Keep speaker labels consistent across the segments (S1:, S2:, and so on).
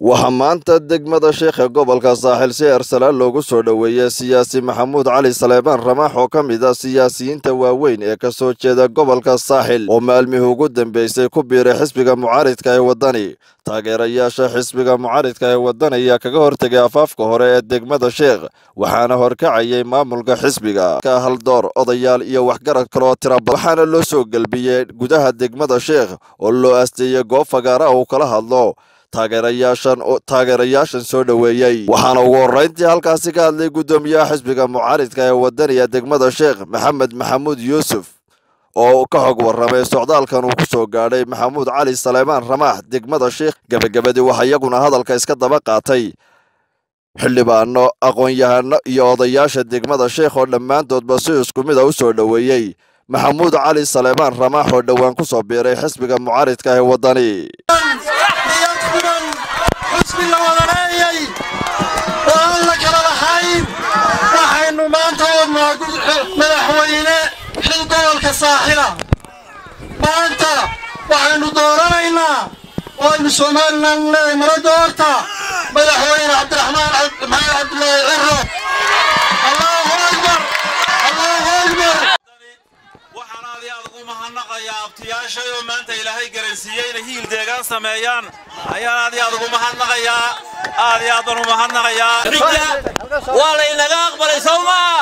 S1: waxaa maanta degmada sheekha gobolka saaxil si ersalaan loogu soo dhoweeyey siyaasi maxamuud cali saleebaan ramaax oo ka mid ah siyaasiyiinta waaweyn ee ka soo jeeda gobolka saaxil oo maalmihii ugu dambeysay ku biiray xisbiga mucaaridka ee waddani taageerayaasha xisbiga mucaaridka ee waddani ayaa kaga hortegay afaafka hore ee degmada sheekh waxaana horkacayay maamulka xisbiga ka haldoor odayaal iyo waxgarad kaloo tira badan waxaana loo soo gelbiyey gudaha degmada sheekh oo loo asteeyey goob fagaara uu kala hadlo taageerayaashan taageerayaashan soo dhoweeyey waxaana ugu horrayntii halkaasi ka hadlay guddoomiyaha xisbiga mucaaridka ee waddaniga degmada sheekh maxamed maxamuud yuusuf oo ka xog warramay socdaalkan uu ku soo gaadhay maxamuud cali saleemaan ramaax degmada sheekh gebagabadii waxaa iyaguna hadalka iska daba qaatay xildhibaano aqoon-yahano iyo odayaasha degmada sheekh oo dhammaantoodba si isku mid a u soo dhoweeyey maxamuud cali saleebaan ramaax oo dhowaan ku soo biiray xisbiga mucaaridka ee waddani
S2: xusbi la wadaneeyey oo aan la kala lahayn waxaynu maanta wadnaa madaxweyne xil gobolka saaxila maanta waxaynu dooranaynaa waynu somalilan leedahay mala doorta madaxweyne cabdiraxmaan maxamed cabdulaahi ciro allahu akbar allahu akbar
S3: waxaan aad iyo aad ugu mahadnaqayaa abtiyaashay oo maanta ilaahay garansiiyey inay hiil deegaan sameeyaan ayaan aad iyo aad ugu mahadnaqayaa aad iyo aad baan u mahadnaqayaa
S4: waa laynaga aqbalay sow maa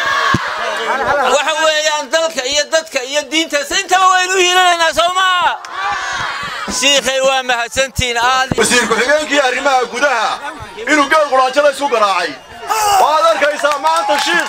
S4: waxa weeyaan dalka iyo dadka iyo diintaas intaba waynu hiilanaynaa sow maa shiikhay waa mahadsantiin aad
S5: wasiir ku-xigeenkii arrimaha gudaha inuu geel quraanjada isu garaacay waad arkaysaa maanta shiikh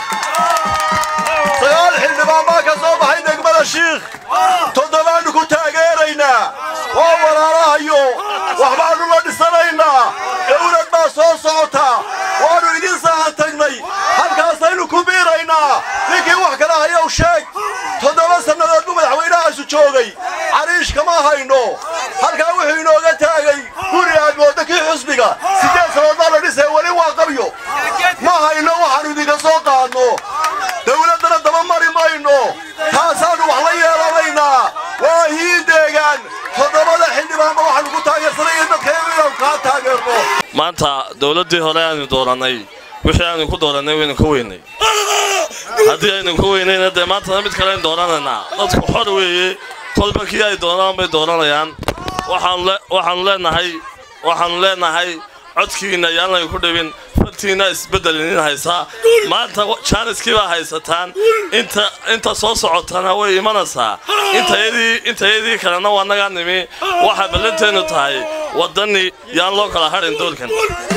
S5: sagaal xildhibaan baa ka soo baxay degmada shiikh toddobaannu ku taageeraynaa waa walaalahayo waxbaannu la dhisanaynaa dawlad baa soo socota waannu idin saahan tagnay halkaasaynu ku biiraynaa ninkii wax kala hayow sheeg toddoba sannadood buu madaxweynahaasu joogay cariish kama hayno halkaa wuxuu inooga taagay guri aad mooddo kii xusbiga siddeed sannadood baa la dhisay weli waa qabyo ma hayno waxaannu idinka soo qaadno dawladdana daba mari mayno taasaannu wax la yeelanaynaa waa hiin deegaan toddobada xildhibaanba waxaannu ku taageersanay in dadkaygu inaanu kaa taageerno
S6: maanta dawladdii hore aanu doorannay wixii aanu ku doorannay waynu ka weynay haddii aynu ka weynayna dee maantana mid kale aynu dooranaynaa dadku xor weeye kolba kii ay doonaan bay dooranayaan waxaanu leenahay waxaannu leenahay codkiinna yaanay ku dhibin fartiinna isbeddel inin haysaa maanta jaaniskii baa haysataan inta soo socotana way imanaysaa intayadii kalena waa nagaa nimi waxay ballanteennu tahay waddani yaan loo kala hadhin doolkan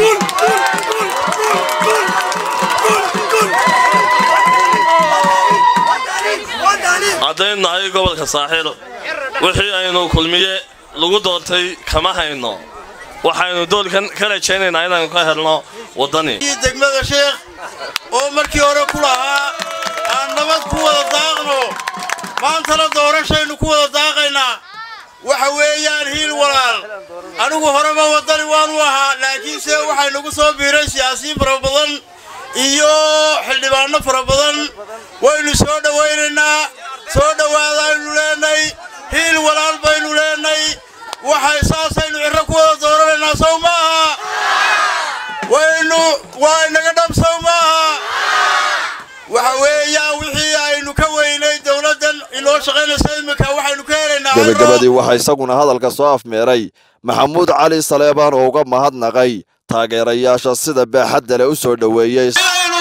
S6: haddaynu nahay gobolka saaxiil wixii aynu kulmiye lagu doortay kama hayno waxaynu doolkan ka rajaynaynaa inaynu ka helno waddani
S2: degmada sheekh oo markii hore ku lahaa aan nabad ku wada daaqno maantana doorashaynu ku wada daaqaynaa waxa weeyaan hiil walaal anigu horeba waddani waanu ahaa laakiinse waxaynugu soo biiray siyaasiyiin fara badan iyo xildhibaanno fara badan waynu soo dhowaynaynaa soo dhowaadaaynu leenay hiil walaal baynu leenay waxay saasaynu cirro ku wada dooranaynaa sow maaha waynu waa inaga dhab sow maaha waxa weeyaan wixii aynu ka weynay dowladdan inoo shaqaynaysa iminka waxaynu ka helaynaa
S1: gebagabadii waxaa isaguna hadalka soo afmeeray maxamuud cali saleebaan oo uga mahadnaqay taageerayaasha sida baaxadda leh u soo dhoweeyey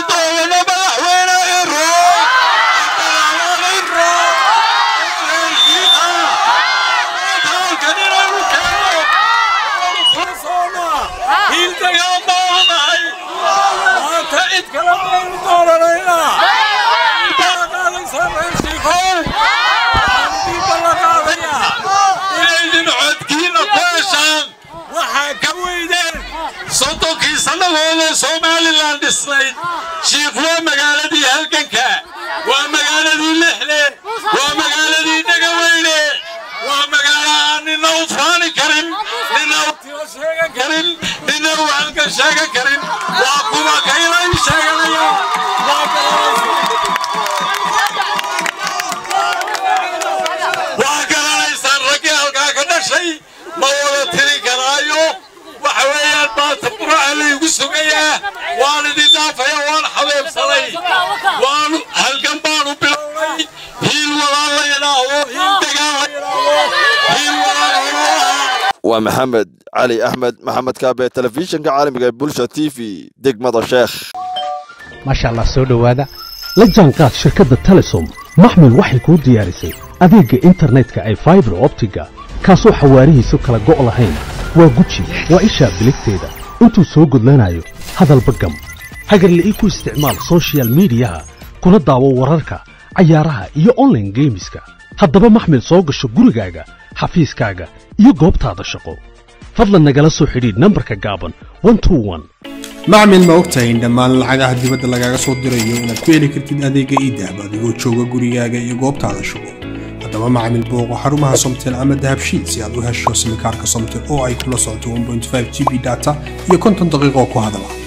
S2: soddonkii sannadooda somalilan dhisnayd shiikh waa magaaladii halganka waa magaaladii lixle waa magaaladii dhegaweyne waa magaalo aan nina u faani karin nina sheegan karin nina u halka sheegan karin waa kuwa kaylan sheeganaya waa garanaysaan raggii halkaa ka dhashay ma wada tiri karaayo waxa weeyaan
S7: aad maanta quraca laygu sugayaa waan idin dhaafaya waan xabeebsanay waan halgan baanu bilownay hiil walaal la yidhaaho hiil degaan la yidhaaho hiil walaal
S1: waa maxamed cali axmed maxamed kaabe telefishinka caalamiga ee bulsha t v degmada sheekh
S8: maasha allah soo dhowaada la jaanqaad shirkadda telesom maxmil waxay kuu diyaarisay adeegga internetka ay faibar optiga kaasoo xawaarihiisu kala go' lahayn waa guji waa ishaa biligteeda intuu soo gudlanayo hadalba gam hagarle ii ku isticmaal sochial midiyaha kuna daawo wararka cayaaraha iyo onlaine geemiska haddaba maxmil soo gasho gurigaaga xafiiskaaga iyo goobtaada shaqo fadlan nagala soo xidhiidh nambarka gaaban
S9: macmil ma ogtahay in dhammaan lacagaha dibadda lagaaga soo dirayo inaad ku heli kartid adeegga iidahab adigoo jooga gurigaaga iyo goobtaada shugo haddaba macmil booqo xarumaha somtel ama dahabshiid si aad u hesho simikaarka somtel oo ay kula socoto g b data iyo konton daqiiqoo ku hadala